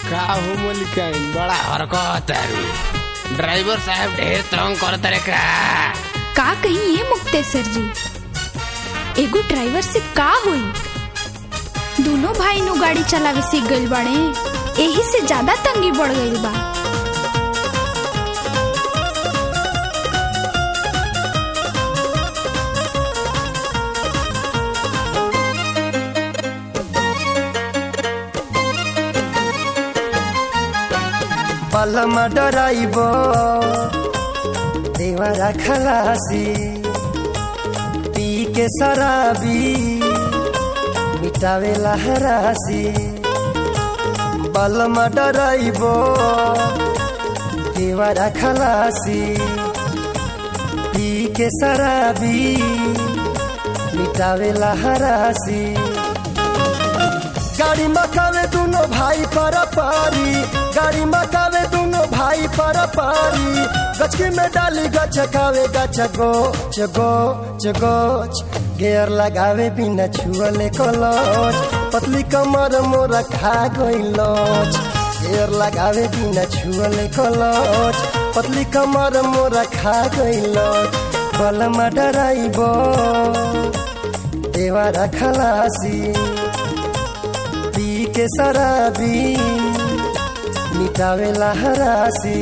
का हो मलिकाइन बड़ा हरकत तारू ड्राइवर साहब ढेर तंग करत रे का का कही ये मुक्तेसर जी एगो ड्राइवर से का होई दोनों भाई नु गाड़ी चलावे सीख गइल बाड़े एही से ज्यादा तंगी बढ़ गइल बा पलमा डराइब देवरा खलासी पी के शराबी मिटावे लहरासी बलमा डराइब देवरा खलासी पी के शराबी मिटावे लहरासी गाड़ी मकावे दोनों भाई पर पारी गाड़ी मकावे दोनों भाई पर पारी गचकी में डाली गचकावे गच गोच गोच गोच गेयर लगावे बिना छुअले कलच पतली कमर मोरा खा गइलच गेयर लगावे बिना छुअले कलच पतली कमर मोरा खा गइलच बलमा डराइब देवारा खलासी पी के शराबी मिटावे लहरासी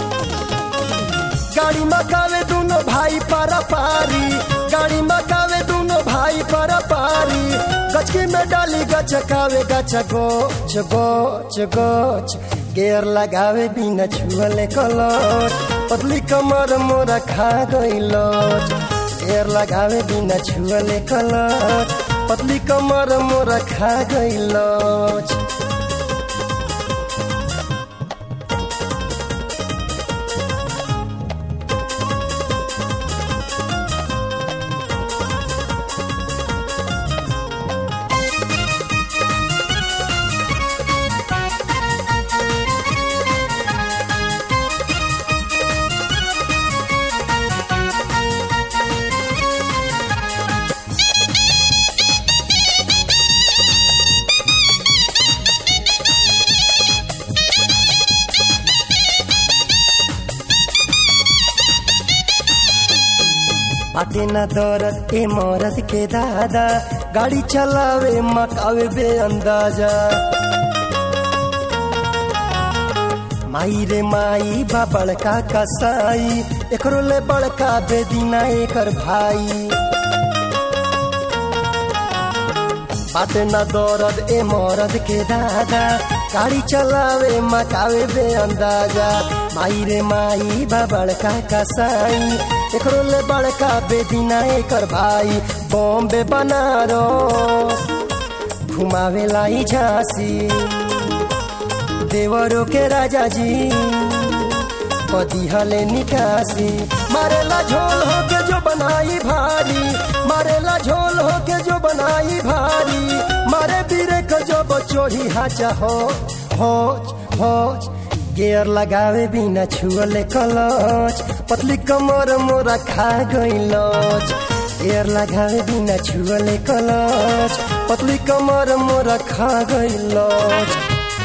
गाड़ी मकावे दोनों भाई पर पारी गाड़ी मकावे दोनों भाई पर पारी गचकी में डाली गचकावे गच गोच गोच गोच गेयर लगावे बिना छुअले कलच पतली कमर मोरा खा गइलच गेयर लगावे बिना छुअले कलच पतली कमर मोरा खा गइलच बाटे न दौरत ए मौरत के दादा गाड़ी चलावे मकावे बे अंदाजा माई रे माई बा बड़का कसाई एकरो ले बड़का बेदीना एकर भाई बाटे न दौरद ए मौरद के दादा गाड़ी चलावे मकावे बे अंदाजा माई रे माई बा बड़का कसाई एकरो ले बड़का बेदीना एकर भाई बॉम्बे बनारस घुमावे लाई झांसी देवरों के राजा जी पदिहले निकासी मारेला झोल हो के जो बनाई भारी मारेला झोल हो के जो बनाई भारी मारे बीरे को जो बचोही हाचा हो होच होच गेयर लगावे बिना छुअले कलच पतली कमर मोरा खा गइलच गेयर लगावे बिना छुअले कलच पतली कमर मोरा खा गइलच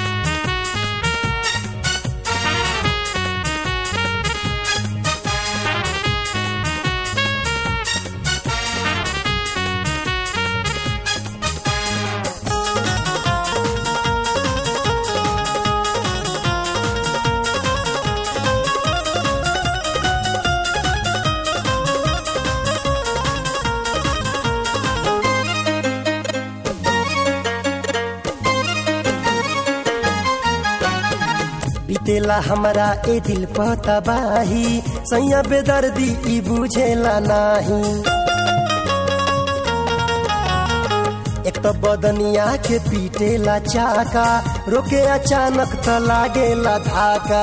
बीतेला हमरा ए दिल पतबाही सैया बेदर्दी ई बुझेला नाही एक तो बदनिया के पीटेला चाका रोके अचानक त लागेला धाका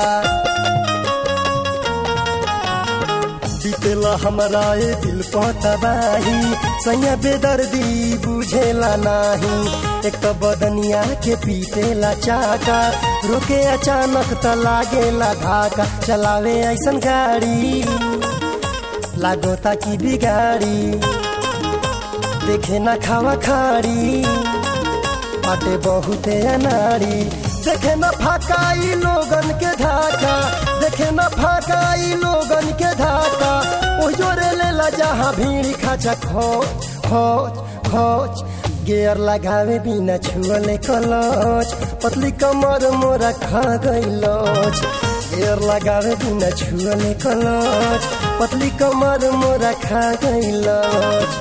बीतेला हमरा ए दिल पतबाही सैया बेदर्दी बुझेला नाही एक तो बदनिया के पीटेला चाका रोके अचानक त लागेला धाका चलावे ऐसन गाड़ी लागो ताकि बिगाड़ी देखे ना खावा खाड़ी बाटे बहुते अनाड़ी देखे न फाकाई लोगन के धाका देखे न फाकाई लोगन के धाका ओ जोरे लेला जहाँ भीड़ खाचा खोच खोच खोच गेयर लगावे बिना छुअले कलच पतली कमर मोरा खा गइलच गेयर लगावे बिना छुअले कलच पतली कमर मोरा खा गइलच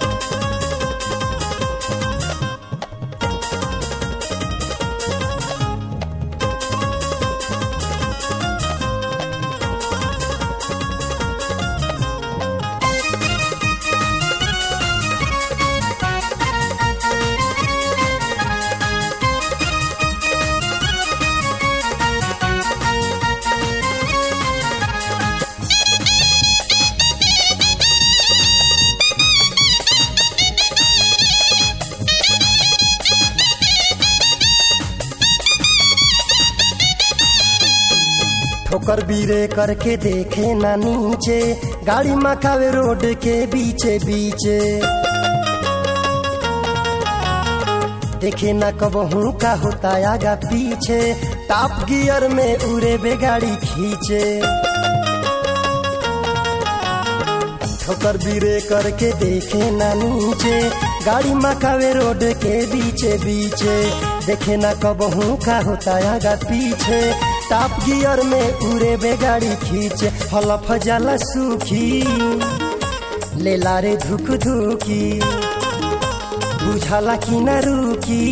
ठोकर बीरे करके देखे ना नीचे गाड़ी मकावे रोड के बीचे बीचे देखे ना कब हूँ का होता आगा पीछे टॉप गियर में उड़े बे गाड़ी खींचे ठोकर बीरे करके देखे ना नीचे गाड़ी मकावे रोड के बीचे बीचे देखे ना कब हूँ का होता आगा पीछे टॉप गियर में उड़े बे गाड़ी खींचे हलफ जाला सूखी ले लारे धुक धुकी बुझाला कि न रुकी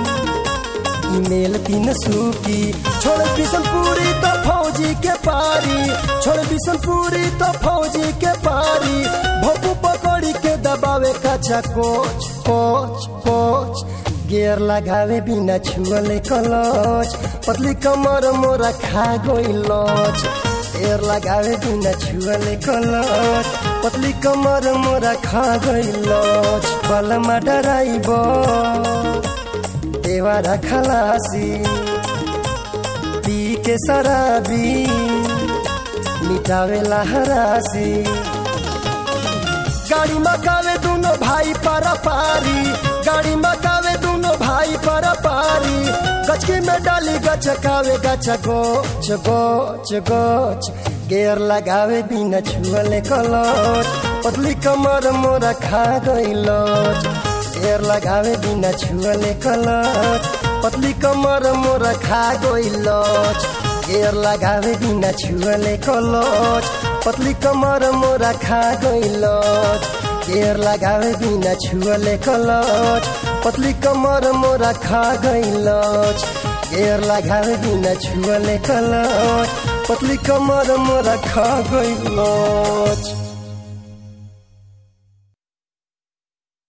ईमेल तीन सूकी छोड़ बिशनपुरी तो फौजी के पारी छोड़ बिशनपुरी तो फौजी के पारी भोपू पकड़ी के दबावे कच्चा कोच कोच कोच गेयर लगावे बिना छुअले कलच पतली कमर मोरा खा गइलच गेयर लगावे बिना छुअले कलच पतली कमर मोरा खा गइलच बलमा डराइब देवारा खलासी पी के शराबी मिटावे हरासी गाड़ी मकावे दोनों भाई पारा पारी गाड़ी मकावे दोनों भाई पारा पारी गचकी में डाली गचकावे गच गोच गोच गोच गेयर लगावे बिना छुअले कलच पतली कमर मोरा खा गइलच गेयर लगावे बिना छुअले कलच पतली कमर मोरा खा गइलच गेयर लगावे बिना छुअले कलच पतली कमर मोरा खा गइलच गेयर लगावे बिना छुअले कलच पतली कमर मोरा खा गइलच गेयर लगावे बिना छुअले कलच पतली कमर मोरा खा गइलच